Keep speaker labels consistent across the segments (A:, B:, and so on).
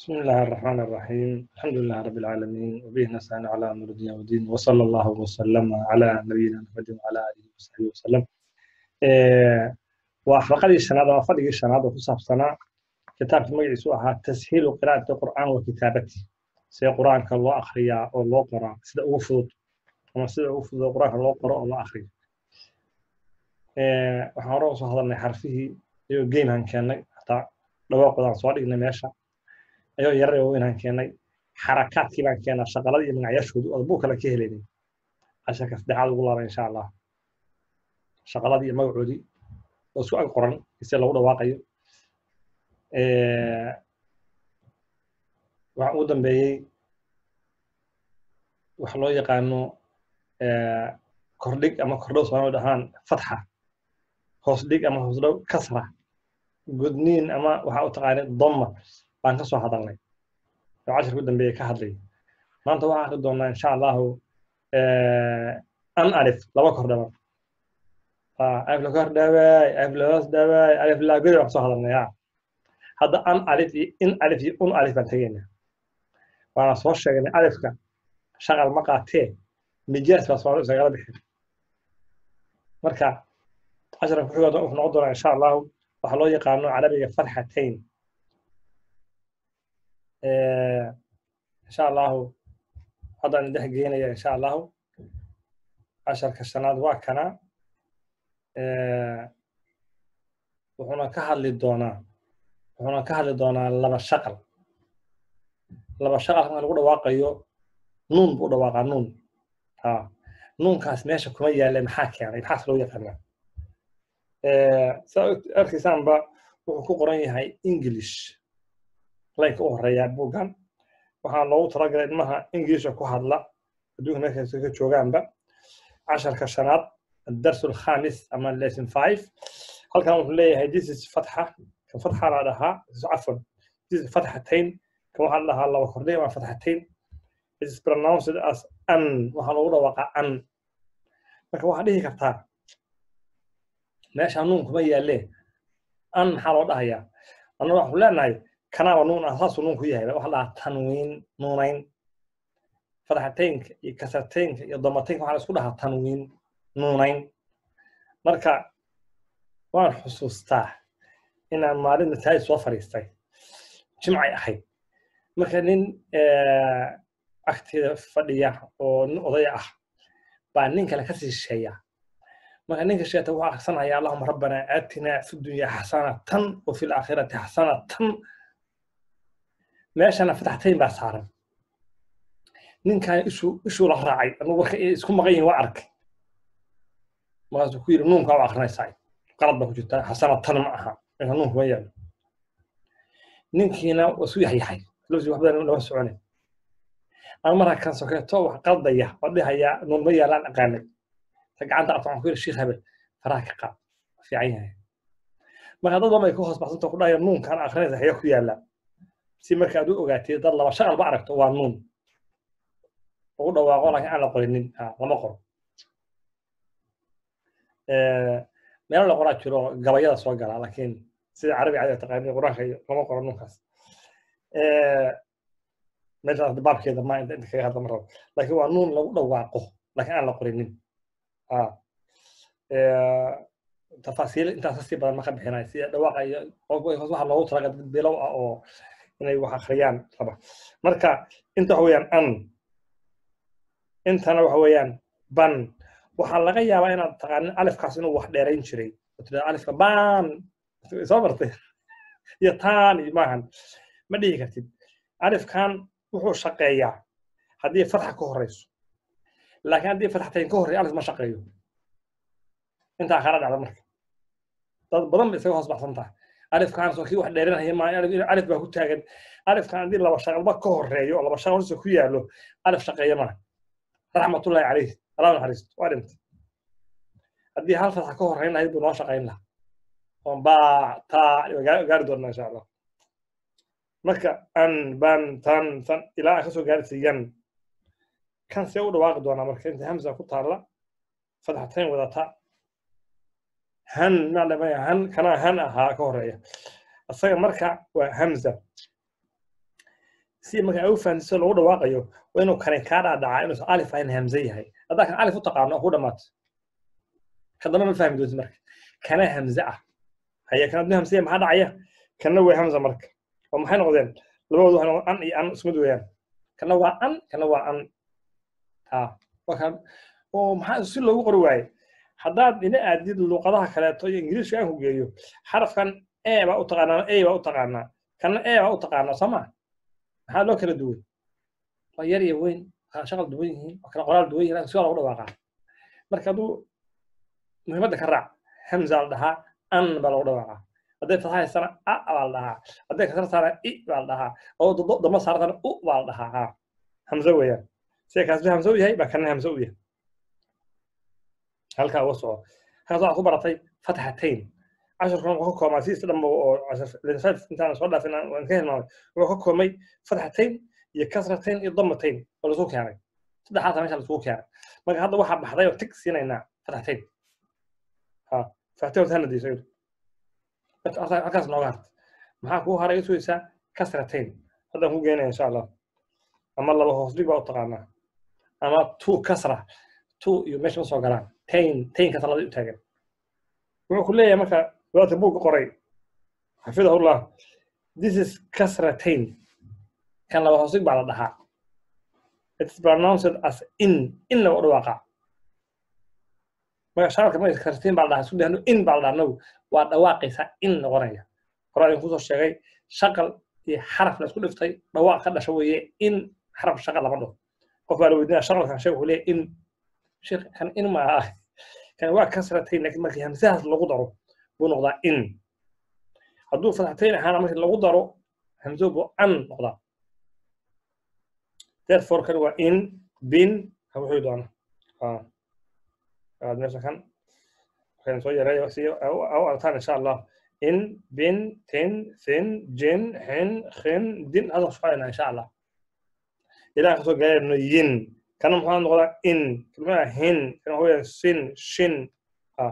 A: بسم الله الرحمن الرحيم الحمد لله رب العالمين وبه نستعين على امر الدنيا والدين وصلى الله وسلم على نبينا محمد وعلى اله وصحبه وسلم waa xalqadii shanaad ama fadhigii shanaad oo ku saabsanaa kitaabka magaciisu ahaa tashiilu qiraa'ati qur'aan wa kitaabati see qur'aanka loo akhriyaa oo loo qoraa sida ugu fudud ama sida ugu fudud oo qur'aanka loo qoro oo loo akhriyo waxaan hore usoo hadalnay xarfihii iyo geynhan keennay hataa dhawaaqoodaan soo dhignay meesha ayoo yarar weynaan keennay xarakaadkii baan keennaa shaqaladii iyo magacyaashoodu oo buu kale ka helaynay casharka saddexaad ugu laaba insha allah shaqaladii iyo magacoodii oo isku ag qoran ise lagu dhawaaqayo waxaa ugu dambeeyey wax loo yaqaano kordhig ama kordhow soomaalida dhahaan fatxa hoos dhig ama hoos dhow kasra gudniin ama waxaa u taqaanay doma baan ka soo hadalnay oo cashirka u dambeeyey ka hadlay maanta waxaan akri doonaa insha allahu an alif laba kordhaba alif la kor dhawaay alif la hoos dhawaay alif la godi baan kasoo hadalnay ha hadda an alif iyo in alif iyo un alif baan tegaynaa waana soo sheegnay alifka shaqal ma qaatee mijaas baa soomaalida isagala bixin marka casharka kuxiga wuxuu noqon doonaa insha allahu waxaa loo yaqaano carabiga fatxatayn insha allahu haddaan dhex geynaya insha allahu casharka shanaad waa kana wuxuuna ka hadli doonaa wuxuuna ka hadli doonaa laba shaqal laba shaqal marka lagu dhawaaqayo nuun buu dhawaaqaa nuun ha nuunkaas meesha kuma yaalla maxaa keenay maxaas loo yaqaanaa saa arkaysaanba wuxuu ku qoran yahay english laynka u horeeyaa buuggan waxaa loogu talagalay ilmaha ingiliisha ku hadla adduunka meeshaas ka joogaanba casharka shanaad الدرس الخامس أما lesson 5 هل كان يقول لي this is فتحة كان فتحة على لها عفوا this is فتحتين كما قال لها الله وكردي مع فتحتين it is pronounced as an وحنا نقول وقع an marka waxa dhihi kartaa meesha nuun kuma yaalle an maxaa loo dhahayaa annaga waxaan leenahay kanaaba nuun ah saasuu nuun ku yahay waxa dhahaa tanwiin nuunayn fataxataynka iyo kasartaynka iyo damataynka waxaa la isku dhahaa tanwiin nuunayn marka waan xusuustaa inaan maalin masaajid soo fadhiistay jimcay ahayd marka nin agteeda fadhiya oo nin odaya ah baa nin kale kasii shisheeya marka ninka sheeta wuxuu aksanaya allahuma rabbana aatina fi dunya xasanatan wa fi laakhirati xasanatan meeshana fataxtayn baa saaran ninkan ishuu ishuu la raacay anugu marka isku maqan yihin waa arkay markaasuu ku yidhi nuunkaa u akrinaysaa qalad baa ku jirta xasanatan ma aha ninka nuunka ma yaalo ninkiina waa isu yaxyaxay lafsi wax badan lama socone ama marka kan sokeeto wax qaldaya oo dhihaya nuun ma yaalaan aqaanay ta gacanta qabta waxaan ku yidhi shiikh hebel faraha ka qaad fiican yahay marka dad badan ay ku hoos baxsanta ku dhahaya nuunkaan akrinaysa haya ku yaala si marka aad u ogaatid dad laba shaqal ba aragto waa nuun ugu dhawaaqo laakiin aan la qorinin lama qoro meelo la qoraa jiro gabayada soo gala laakiin sida carabi cadi taqaani quraanka iyo lama qoro nunkaas meeshaas baabkeeda ma inta inta kaga hadla ma rabo laakiin waa nuun lagu dhawaaqo laakiin aan la qorinin tafaasiil intaas kasii badan ma ka bixinay sida dhawaaqa iyo waxa loogu talaga dad bilow ah oo inay wax akhriyaan raba marka inta waxa weeyaan an intana waxa weeyaan ban waxaa laga yaabaa inaad taqaanin alifkaas inuu wax dheerayn jiray tira alifka ban soo martay iyo taan iyo maahan ma dhihi kartid alifkan wuxuu shaqeeyaa haddii fatxa ka horeyso laakiin haddii fatxatayn ka horreeya alif ma shaqeeyo intaa kala dhacda marka dad badan ba isaga hoos baxsan tahay alifkan soo kii wax dheeranaya maa alif baa ku taagan alifkan haddii laba shaqalba ka horreeyo oo laba shaqal hortiisa ku yaallo alif shaqeeya maaha raxmatullahi calayh allah naxariisto waa dhintay haddii hal fatxa ka horreyn lahayd buu noo shaqayn lahaa oon baa taa gaari doonaa insha allah marka an ban tan tan ilaa kasoo gaaraysa yan kan see u dhawaaqi doonaa marka inta hamsa ku taalla fatxatayn wadata han maa dhamaya han kanaa han ahaa ka horeeya isaga marka waa hamza si marka ay u fahansiso lagu dhawaaqayo waa inuu kani kaa dhaadhacaa inuusan alif ahayn hamze yahay haddaa kan alif u taqaano ku dhammaato ka dambe ma fahmi doonti marka kana hamze ah haya kan hadduu hamze maxaa dhacaya kana way hamza marka oo maxay noqdeen labadoodu waxay noqdeen an iyo an ismid weeyaan kana waa an kana waa an ha waa kan oo maxaa si loogu qori waaye haddaad ina aadid luqadaha kaleeto iyo ingiriiska aan ku geeyo xarafkan e baa u taqaanaa a baa u taqaanaa kana e baa u taqaanaa soo maa maxaa loo kala duwan waa yar iyo weyn waa shaqal duwan yihiin waa kala qoraal duwan yihiin si waa lagu dhawaaqaa marka hadduu muhiimadda ka raac hamza la dhahaa an baa lagu dhawaaqaa hadday fasahaysana a baa la dhahaa hadday kasartaana i baa la dhahaa oo damba saartana u baa la dhahaa ha hamze weeyaan sida kaasba hamze u yahay baa kana hamze u yahay halkaa uga soco halkaas waxaad ku baratay fatxatayn casharkan wuxuu ka koobmaa sidiisa dhanba oo linsaf intaan soo dhaafin waan ka hilmaamay wuxuu ka koobmay fatxatayn iyo kasratayn iyo damatayn oo laisku keenay saddexaata meesha laisku keenay marka hadda waxaa baxday oo tig siinaynaa fatxatayn ha fatxatayn horta hana diiso halkaas nooga harta maxaa kuu haray sugaysaa kasratayn haddaan ku geenaya insha allah ama laba hoos dhig baa u taqaanaa ama two kasra two iyo meesha ma soo galaan tayn taynka talada u taagan wuxuu ku leeyahay marka wadaadka buugga qoray xafidahullah this is kasratain kan laba hoosig baa la dhahaa it's pronounced as in in lagu dhawaaqa marka shacabka marka kasratain baa la dhahaa isku dhahno in baa la dhahaa nagu waa dhawaaqaysaa in noqonaya hore ayaan kusoo sheegay shaqal iyo xaraf la isku dhiftay dhawaaq ka dhasha weeye in xaraf shaqal lama dhaho qof baa la weydiinaya shaqalkan sheeg wuxuu leeyahay in sheekh kan in ma ah kan waa kasratayn laakiin markii hamsahaas lagu daro buu noqdaa in hadduu fatxatayn ahaana markii lagu daro hamso buu an noqdaa therefore kan waa in bin ha wuxuu doona aad meesha kan waxaan soo yareeyo si u artaan insha allah in bin tin sin jin xin xin din hadda shaqaynaa insha allah ilaah kasoo gaarayno yin kana maxaa noqdaa in kelmada hin kana hoya sin shin ha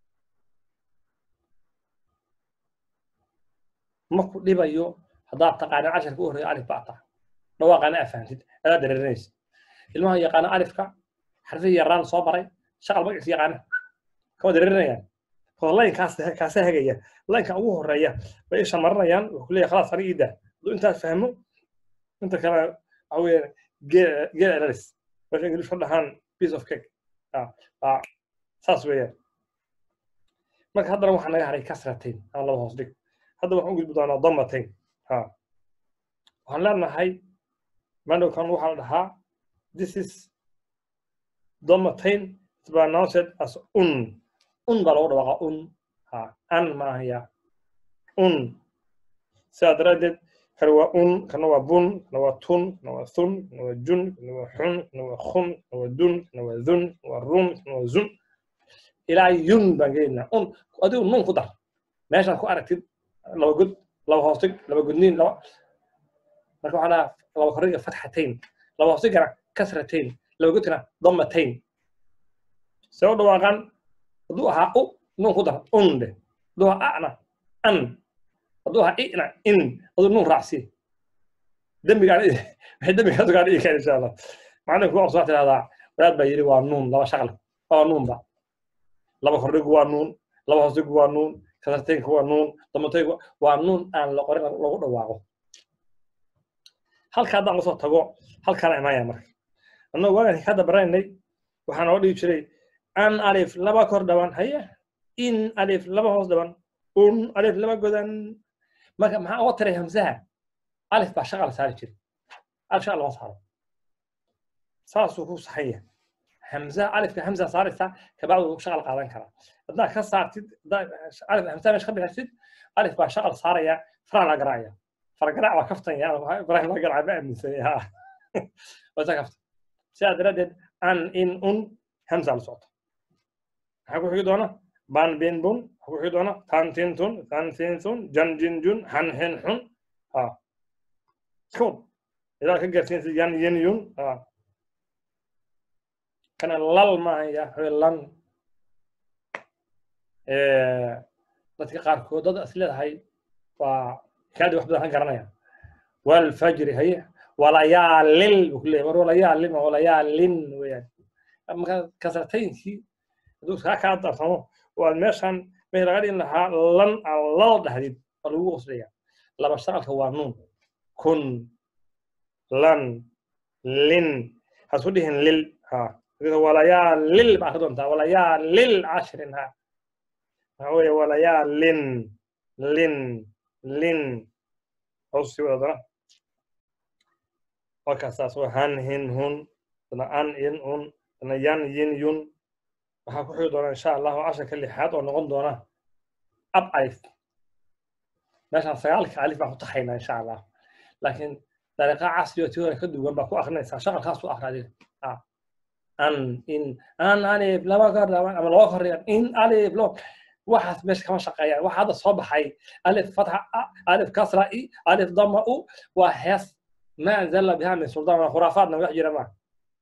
A: maku dhibayo haddaad taqaana casharka u horreeya alif baa taa dhawaaqaana afahantid adaa dareerinaysa ilmaha yaqaana alifka xarfihi yaraan soo baray shaqal magaciis yaqaana kama dareerinayaan layn kaasa hagaya laynka ugu horeeya bay isha marinayaan wuxuu ku leeyahay khalaas aniga iida hadduu intaas fahmo inta kale waxa weeye geel analysis marka ingilish ka dhahaan piece of cake saas weeyaan marka haddana waxaa naga haray kasratain ama laba hoos dhig hadda waxaan u gudbi doonaa damatain ha waxaan leenahay mandowkan waxaa la dhahaa this is damatain it's pronounced as un un baa lagu dhawaaqa un ha an maahaya un sidaa daraaddeed kan waa un kana waa bun kana waa tun kana waa thun kana waa jun kana waa xun kana waa khun kana waa dun kana waa dun kana waa run kana waa zun ilaa yun baan gelaynaa un adigu nun ku dar meeshaad ku aragtid laba god laba hoostig laba godniin laba marka waxaa dhaha laba koriga fatxatayn laba hoostigana kasratain laba godkana damatain see u dhawaaqan hadduu ahaa u nun ku dar un dheh hadduu ahaa ana an hadduu ahaa ina in hadduu nun raacsi dembigaan waxay dembigaas ugaa dhigi kara insha allah macalinku waa soo tidhahdaa wadaad baa yidhi waa nuun laba shaqal waa nuunba laba kordhigu waa nuun laba hoosdigu waa nuun kasartaynku waa nuun damataygu waa nuun aan la qorin lagu dhawaaqo halka haddaan lasoo tago halkaana imaanaya marka annagu waagan hadda baranaynay waxaa noo dhigi jiray an alif laba kor dhaban haye in alif laba hoos dhaban un alif laba godan marka maxaa uga tiray hamsaha alif baa shaqa la saari jiray alif shaqa lama saaro saasuu ku saxan yahay hamsaha alifka hamsa saaraysaa kabacdu shaqal qaadan karaa haddaad ka saartid alif hamsaha meesha ka bixirtid alif baa shaqal saaraya faraa la garaacaya fargaraac waa kaftanya ibrahim la garaaca ma aaminsanya ha wasa kafta sidaa daraaddeed an in un hamsa la socota maxaa ku xigi doona ban bin bun maxaa ku xigi doona tan tin tun tan tin tun jan jin jun han hin xun ha kun ilaa ka gaarsiinsa yan yin yun ha kana lal maahaya lan dadka qaarkood dad is leedahay waa kaadi wax badan ka garanaya walfajri haye walayaalil buu ku leeyahay mar walayaalin ma walayaalin weeyaan marka kasrataynkii hadduu iskaa kaa darsamo oo aad meeshan meesha laga dhigin lahaa lan aan lal dhahdid waa lagu qoslaya laba shaqalka waa nuun kun lan lin hasku dhihin lil ha walayaalil baa ka doontaa walayaalil cashrin ha waxa weeye walayaalin lin lin hoos sii wadadana markaasaas waa han hin hun dana an in un dana yan yin yun waxaa ku xigi doona insha allahu casharka lixaad oo noqon doona ab alif meeshaan sagaalka alif baan ku taxaynaa insha allah laakiin dariiqa casri oo tiwada ka duwan baa ku akrinaysaa shaqalkaas u akra adiga an in an alif laba kor ama laba koreeyaan in alif lo waxaas meesha kama shaqeeyaan waxa hadda soo baxay alif fatxa a alif kasra i alif dama u waa hees ma anzalna biha min suldaan waa khuraafaadna wax jira maaha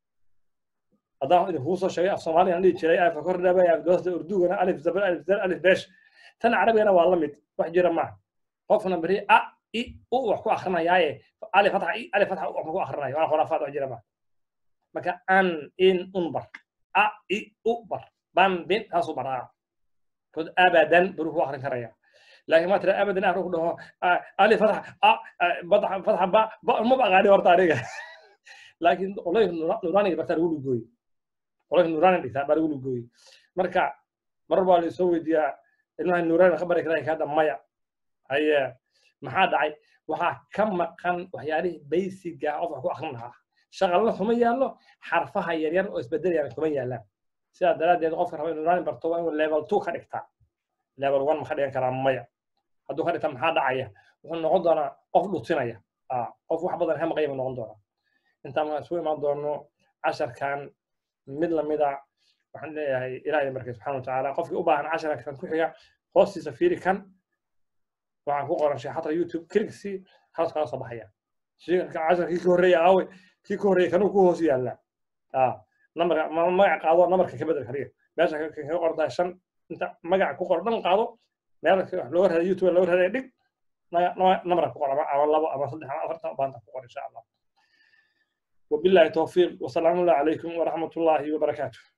A: haddaan idinkuu soo sheegay af soomaaliyan dhihi jiray alifka kor dhabay abdoosda urdugana alif zabar alif zar alif beesh tan carabigana waa la mid wax jira maaha qofna beri a i u wax ku akrinayaaye alif fatxa i alif fatxa u wax ku akrinayo waa khuraafaad wax jira maaha marka an in un bar a i u bar ban bin taasuu baraa kod abadan buru ku akrin karaya laakiin ma tira abadan ah ku dhaho alif fatxa a fatxa fatxa ba ba ma baqaani horta aniga laakiin qoloyinka nuraaniga bartaa lagu lugooye qoloyinka nuraani dhigtaa baa lagu lugooye marka mar baa la soo weydiiyaa ilmaha nuraani ka bari karaa kaada maya haye maxaa dhacay waxaa ka maqan waxyaalihii baysiga qof wax ku akrin lahaa shaqalna kuma yaallo xarfaha yaryar oo isbedelayaan kuma yaallaan sidaa daraaddeed qofka raba inuu nuraani barto waa inuu level two ka dhigtaa level one ma ka dhigan karaa maya hadduu ka dhigta maxaa dhacaya wuxuu noqon doonaa qof dhutinaya qof wax badan ka maqaya buu noqon doonaa intaan markaan isugu imaan doono casharkan mid lamida waxaan leeyahay ilaahay markay subxana watacaala qofkii u baahan casharka kan ku xiga hoostiisa fiiri kan waxaan ku qoran sheexatra youtube kirigsi halas kala soo baxaya casharkii ka horreeya aawe kii ka horreeya kanuu ku hoos yaallaa nambarka magac qaado namarka ka bedel kaliya meesha kaga qoran tahay shan inta magaca ku qoran dhan qaado meel looga raada youtube looga raadaya dhig namara ku qoran ama labo ama saddex ama afartan baanta ku qoran insha allah وبالله التوفيق وسلام الله عليكم ورحمة الله وبركاته